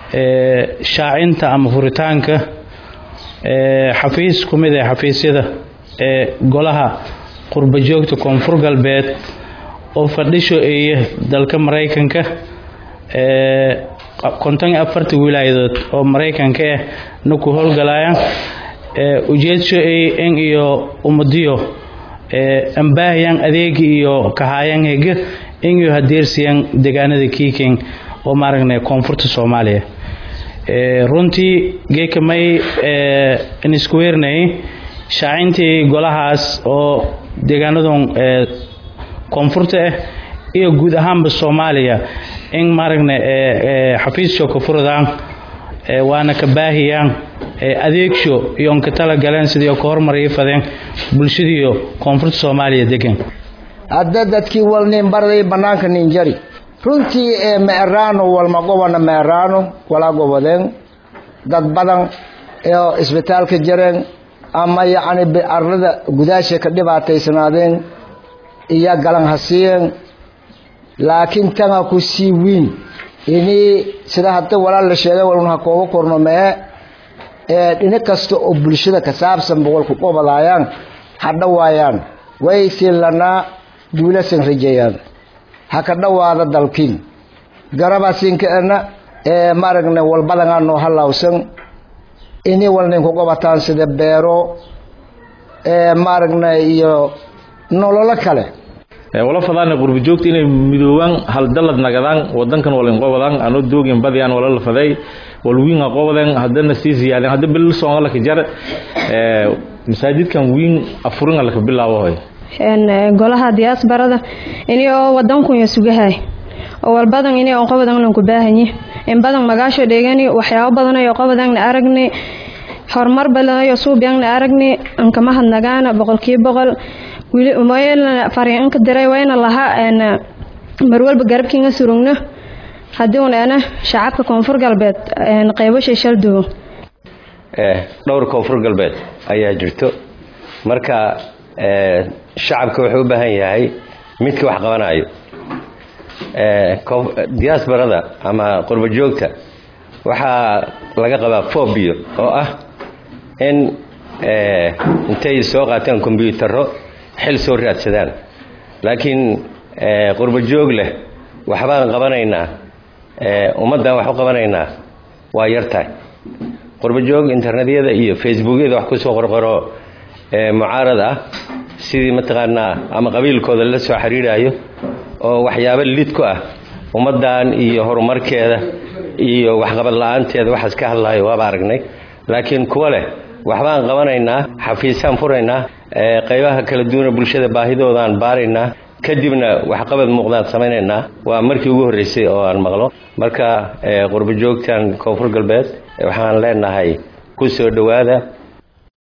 shaacinta ama furitaanka xafiis ku mid ah xafiisyada ee golaha qurba joogta koonfur galbeed oo fadhisho eeya dalka maraykanka konton iyo afarta wilaayadood oo maraykanka ah na ku howlgalayaan ujeedsho ey in iyo ummadiyo ambaahayan adeegi iyo kahaayan hege in iyo hadeersiyan deegaanada kiiking oo maaragna koonfurta soomaaliya runtii geeka may inisku weernay shaacintii golahaas oo deegaanadan koonfurta ah iyo guud ahaanba soomaaliya in maaragna xafiissho ka furadaan waana ka baahiyaan adeegsho iyo onka tala galeen sidii ka hormariyo fadeen bulshadiiyo koonfurta soomaaliya degan hadda dadkii walnin barday bannaanka ninjari runtii ee meeraano walma gobana meeraano walaa gobodeen dad badan oo isbitaalka jareen ama yacni arlada gudaasha ka dhibaataysanaadeen iyo galan hasiiyeen laakiin tanga ku sii wiin inii sida hadda walaal la sheegay walun ha kooga korno mee ee dhinac kasta oo bulshada ka saabsan boqolku qobadaayaan ha dhawaayaan way siilanaa duulasan rajeeyaan ha ka dhawaada dalkiin garabaasinkaena ee maaragna walbadanaa noo halawsan inii walnin ku qobataan sida beero ee maaragna iyo nololo kale wala fadaana qurbi joogta inay midoobaan hal dalad nagadaan wadankan walin qobadaan ano doogin badiyaan wala la faday wal wiin qobadan hadana sii ziyaadeen hada bil soo la ka jar ee masaajidkan wiin afurin la ka bilaabo hoy een golaha diaasbarada inay oo wadanku ya sugahay oo walbadan inay oo qobadan lan ku baahanyi in badan magaasho dheegani waxyaabo badan ay qobadan aragni horumar badan ay suubiyan aragni an kama hadnagaana boqolkiiba boqol wili umayna fariin ka diray wayna laha een mar walba garabkiina surugna hadii uu ana shacabka koonfur galbeed een qaybo shishal duwo ee dhowr koonfur galbeed ayaa jirto marka ee shacabka wuxuu u baahan yahay midka wax qabanayo ee diasporada ama qurba joogta waxaa laga qabaa phobia oo ah in ee intay soo qaataan kombiyuutarro xil soo raadsadaan laakiin qurba joog leh waxbaan qabanaynaa ummaddan wax u qabanaynaa waa yartahay qurba joog internetyada iyo facebookyada wax kusoo qorqoro mucaarad ah sidii mataqaanaa ama qabiilkooda la soo xiriirayo oo waxyaabo lid ku ah ummaddan iyo horumarkeeda iyo waxqabad la-aanteeda waxaas ka hadlayo waaba aragnay laakiin kuwa leh waxbaan qabanaynaa xafiisaan furaynaa qaybaha kala duwana bulshada baahidoodaan baaraynaa kadibna waxqabad muuqdaan samaynaynaa waa markii ugu horreysay oo aan maqlo marka qurbo joogtan koonfur galbeed waxaan leenahay ku soo dhowaada